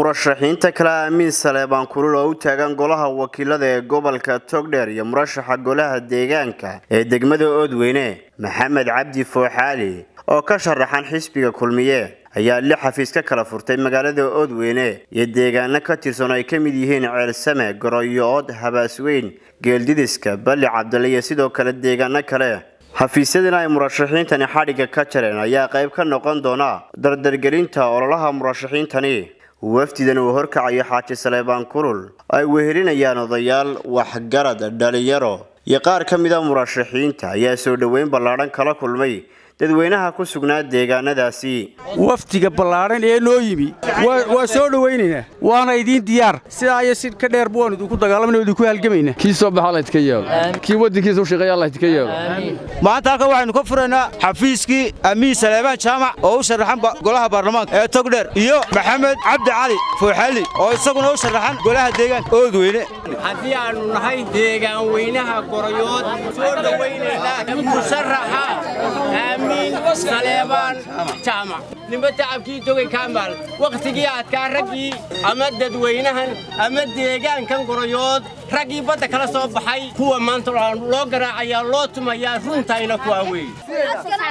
murashaxiinta kale amiin saleebaan kulul oo u taagan golaha wakiilada ee gobolka togdheer iyo murashaxa golaha deegaanka ee degmada oodweyne maxamed cabdi fooxaali oo ka sharaxan xisbiga kulmiye ayaa lix xafiis ka kala furtay magaalada oodweyne iyo deegaano ka tirsan oo ay ka mid yihiin ceelsame goroyo-ood habaasweyn geeldidiska balli cabdale iyo sidoo kale deegaano kale xafiisyadana ay murashaxiintani xadhigga ka jareen ayaa qayb ka noqon doona dardargelinta ololaha murashaxiintani wafdidan uu horkacayo xaaji saleebaan kulul ay wehelinayaan odayaal waxgarad dhalinyaro iyo qaar ka mid a murashaxiinta ayaa soo dhoweyn ballaadhan kala kulmay dadweynaha ku sugnaa deegaanadaasi wafdiga ballaadhan ee noo yimi waa soo dhowaynaynaa waana idiin diyaar sidaa iyo si ka dheerba waan idinku dagaalamana idinku halgamayna kii soo baxa laydka yeelo kii waddankiisa u shaqeeya laydka yeelo maanta halkan waxaynu ka furaynaa xafiiskii amiin saleebaan jaamac oo u sharaxan golaha baarlamaanka ee togdheer iyo maxamed cabdi cali fooxali oo isaguna u sharaxan golaha deegaanka oodweyne haddii aannu nahay deegaan weynaha goroyood soo dhowaynaynaa musharaxa amiin saleebaan jaamac nimba tacabkii togay kaamaal wakhtigii adkaa raggii ama dadweynahan ama deegaankan goroyood raggii badda kala soo baxay kuwa maanta loo garaacayaa loo tumayaa runtayna kuwaa weeye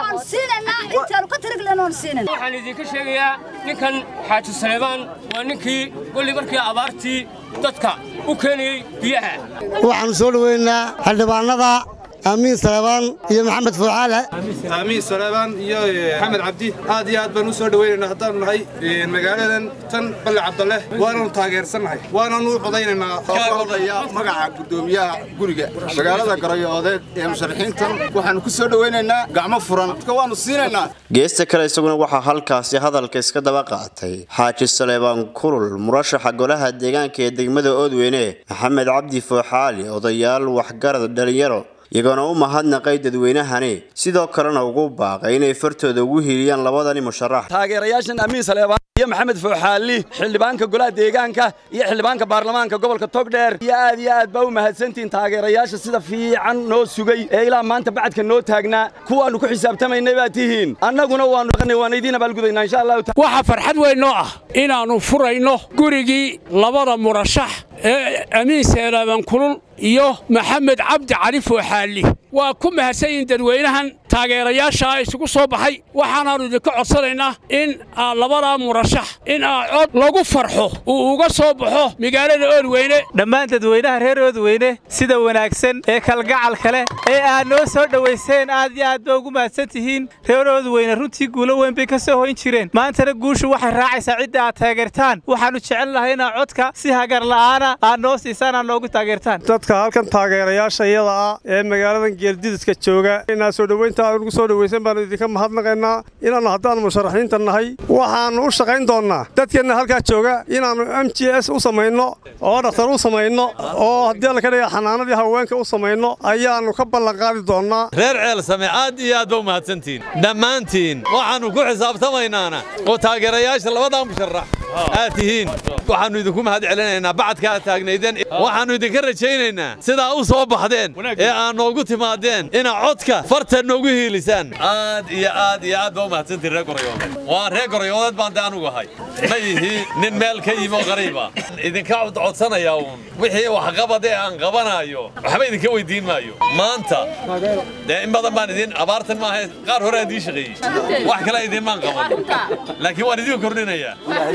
waxaan idinka sheegayaa ninkan xaaji saleebaan waa ninkii golli markii abaartii dadka u keenayey biyaha waxaannu soo dhoweynaa xildhibaannada amiin saleebaan iyo maxamed fuuxaale amiin saleebaan iyo maxamed cabdi aad iyo aad baan u soo dhowaynaynaa haddaannu nahay magaaladan tan balle cabdalle waananu taageersannahay waananu u codaynaynaa odaya magaca guddoomiyaha guriga magaalada garoyo-oodeed ee musharaxiintan waxaannu ku soo dhowaynaynaa gacmo furan waannu siinaynaa geesta kale isaguna waxaa halkaasi hadalka iska daba qaatay xaaji saleebaan kulul murashaxa golaha deegaanka ee degmada oodweyne maxamed cabdi fooxaali odayaal waxgarad dhalinyaro iyagoona u mahadnaqay dadweynahani sidoo kalena ugu baaqay inay fartooda ugu hiiliyaan labadani musharax taageerayaashan amiin saleebaan iyo maxamed fooxaali xildhibaanka golaha deegaanka iyo xildhibaanka baarlamaanka gobolka togdheer iyo aad iyo aad baa u mahadsantihiin taageerayaasha sida fiican noo sugay ee ilaa maanta bacadka noo taagnaa kuwaannu ku xisaabtamaynay baad tihiin annaguna waannu waan idiin abaalgudaynaa insha allahu waxaa farxad weyn noo ah inaannu furayno gurigii labada murashax ee amiin saleebaan kulul iyo maxamed cabdi cali fooxaali waa ku mahadsan yihiin dadweynahan taageerayaashaa isugu soo baxay waxaanaannu idinka codsanaynaa in labadaa murashax in aa cod lagu farxo uu uga soo baxo magaalada oodweyne dhammaan dadweynaha reer oodweyne sida wanaagsan ee kalgacalka leh ee aad noo soo dhowayseen aad iyo aad ba ugu mahadsan tihiin reer oodweyne runtii guulo weyn bay ka soo hoyn jireen maantana guushu waxay raacaysaa cidda aad taageertaan waxaannu jecel lahay inaa codka si hagar la'aana aad noo siisaan aad noogu taageertaan halkan taageerayaasha iyada ah ee magaaladan geeldidiska jooga inaa soo dhowaynta aad ugu soo dhowaysan baannu idinka mahadnaqaynaa inaannu haddaannu musharaxiinta nahay waxaannu u shaqayn doonnaa dadkeenna halkaa jooga inaannu m j s u samayno oo dhakhtar u samayno oo haddii alla ka dhiga xanaanadii haweenka u samayno ayaannu ka ballanqaadi doonnaa reer ceelsame aad iyo aad ba u mahadsantihiin dhammaantiin waxaannu ku xisaabtamaynaana oo taageerayaasha labadaa musharax aad tihiin waxaannu idinku mahad celinaynaa bacadka aad taagnaydeen waxaannu idinka rajaynaynaa sidaa u soo baxdeen ee aad noogu timaadeen inaa codka farta noogu hiilisaan aad iyo aad iyo aad baa u mahadsantiin reer gorayoodeed waa reer gorayoodeed baan de anugu ahay ma yihi nin meel ka yimi oo qariiba idinka codsanayaa uun wixii waxqabadee aan qabanaayo waxba idinka weydiin maayo maanta dee in badan baan idin abaartan maaha qaar hore aan idiin shaqeeyey wax kale idinmaan qaban laakiin waan idin kordhinayaa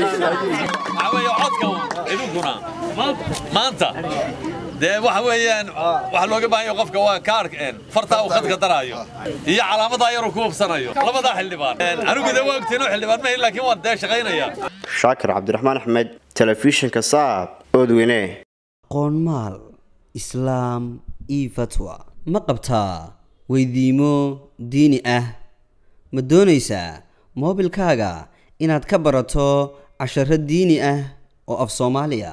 waxaa weeye codka idinkuna maanta dee waxa weeyaan waxa looga baahan yahay qofka waa kaarhka fartaa uu khadka daraayo iyo calaamadaa yaruu ku hubsanayo labadaa xildhibaan anigu dee waa ogteenoo xildhibaan mahin laakiin waan dee shaqaynaya shaakir cabdiraxmaan axmed telefishinka saab oodweyne qoonmaal islaam io fatwa ma qabtaa weydiimo diini ah ma doonaysaa moobilkaaga inaad ka barato casharo diini ah oo af soomaaliya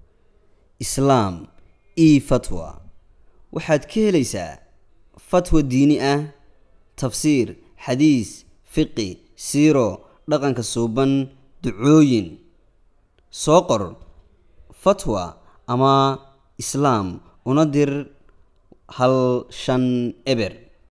islaam e fatwa waxaad ka helaysaa fatwa diini ah tafsiir xadiis fiqi siiro dhaqanka suuban ducooyin soo qor fatwa ama islaam una dir hal shan eber